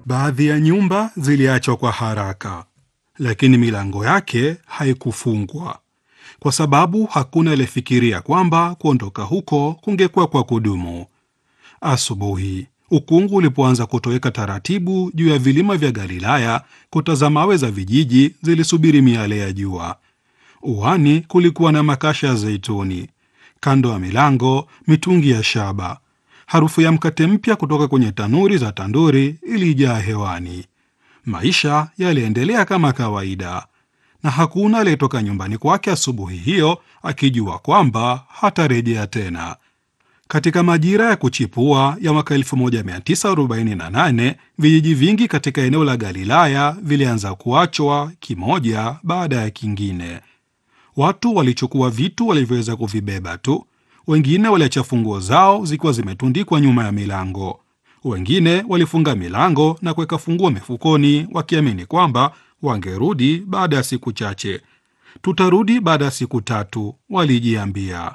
Baadhi ya nyumba ziliachwa kwa haraka, lakini milango yake haikufungwa kwa sababu hakuna aliyefikiria kwamba kuondoka huko kungekuwa kwa kudumu. Asubuhi ukungu ulipoanza kutoweka taratibu juu ya vilima vya Galilaya, kuta za mawe za vijiji zilisubiri miale ya jua. Uani kulikuwa na makasha ya zeituni, kando ya milango mitungi ya shaba. Harufu ya mkate mpya kutoka kwenye tanuri za tanduri ilijaa hewani. Maisha yaliendelea kama kawaida, na hakuna aliyetoka nyumbani kwake asubuhi hiyo akijua kwamba hatarejea tena. Katika majira ya kuchipua ya mwaka 1948 vijiji vingi katika eneo la Galilaya vilianza kuachwa kimoja baada ya kingine. Watu walichukua vitu walivyoweza kuvibeba tu. Wengine waliacha funguo zao zikiwa zimetundikwa nyuma ya milango. Wengine walifunga milango na kuweka funguo mifukoni, wakiamini kwamba wangerudi baada ya siku chache. Tutarudi baada ya siku tatu, walijiambia.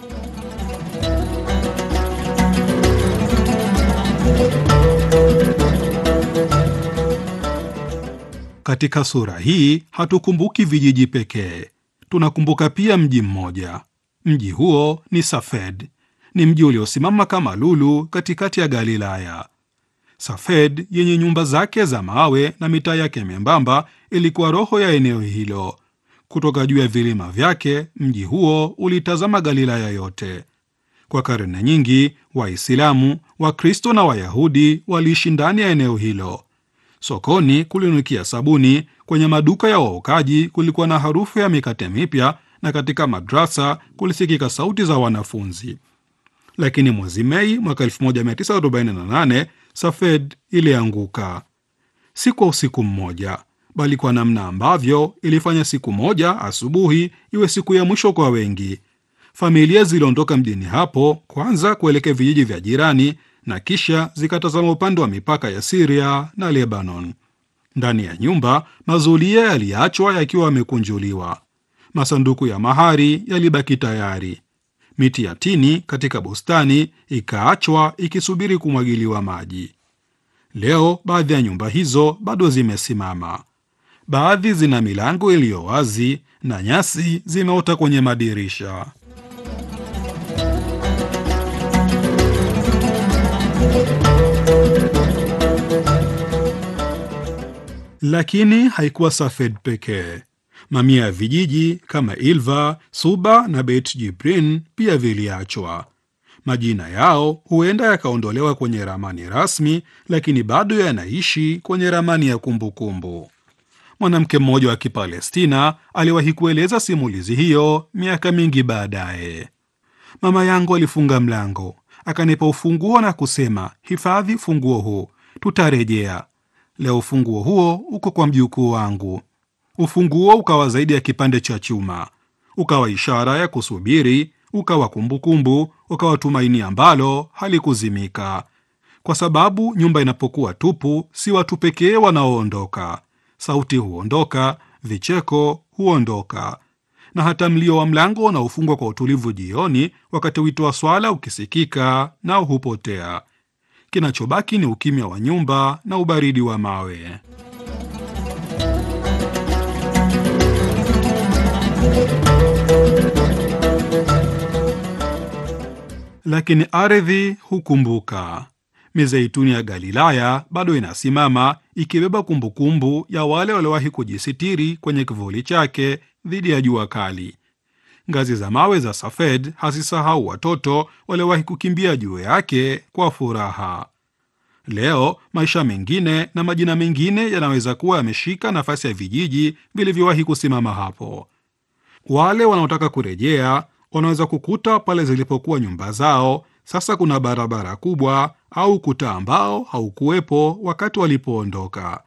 Katika sura hii hatukumbuki vijiji pekee, tunakumbuka pia mji mmoja. Mji huo ni Safed. Ni mji uliosimama kama lulu katikati ya Galilaya. Safed yenye nyumba zake za mawe na mitaa yake membamba ilikuwa roho ya eneo hilo. Kutoka juu ya vilima vyake, mji huo ulitazama Galilaya yote. Kwa karne nyingi, Waislamu, Wakristo na Wayahudi waliishi ndani ya eneo hilo. Sokoni kulinukia sabuni, kwenye maduka ya waokaji kulikuwa na harufu ya mikate mipya, na katika madrasa kulisikika sauti za wanafunzi. Lakini mwezi Mei mwaka 1948 Safed ilianguka, si kwa usiku mmoja, bali kwa namna ambavyo ilifanya siku moja asubuhi iwe siku ya mwisho kwa wengi. Familia ziliondoka mjini hapo, kwanza kuelekea vijiji vya jirani na kisha zikatazama upande wa mipaka ya Siria na Lebanon. Ndani ya nyumba, mazulia yaliachwa yakiwa yamekunjuliwa, masanduku ya mahari yalibaki tayari, miti ya tini katika bustani ikaachwa ikisubiri kumwagiliwa maji. Leo baadhi ya nyumba hizo bado zimesimama, baadhi zina milango iliyo wazi na nyasi zimeota kwenye madirisha. Lakini haikuwa Safed pekee. Mamia ya vijiji kama Ilva, Suba na Beit Jibrin pia viliachwa. Majina yao huenda yakaondolewa kwenye ramani rasmi, lakini bado yanaishi kwenye ramani ya kumbukumbu. Mwanamke mmoja wa Kipalestina aliwahi kueleza simulizi hiyo miaka mingi baadaye. Mama yangu alifunga mlango, akanipa ufunguo na kusema, hifadhi funguo huu, tutarejea. Leo ufunguo huo uko kwa mjukuu wangu. Ufunguo ukawa zaidi ya kipande cha chuma, ukawa ishara ya kusubiri, ukawa kumbukumbu, ukawa tumaini ambalo halikuzimika, kwa sababu nyumba inapokuwa tupu, si watu pekee wanaoondoka. Sauti huondoka, vicheko huondoka, na hata mlio wa mlango unaofungwa kwa utulivu jioni, wakati wito wa swala ukisikika, nao hupotea. Kinachobaki ni ukimya wa nyumba na ubaridi wa mawe. Lakini ardhi hukumbuka. Mizeituni ya Galilaya bado inasimama ikibeba kumbukumbu ya wale waliowahi kujisitiri kwenye kivuli chake dhidi ya jua kali. Ngazi za mawe za Safed hazisahau watoto waliowahi kukimbia juu yake kwa furaha. Leo maisha mengine na majina mengine yanaweza kuwa yameshika nafasi ya vijiji vilivyowahi kusimama hapo. Wale wanaotaka kurejea wanaweza kukuta pale zilipokuwa nyumba zao sasa kuna barabara kubwa au kuta ambao haukuwepo wakati walipoondoka.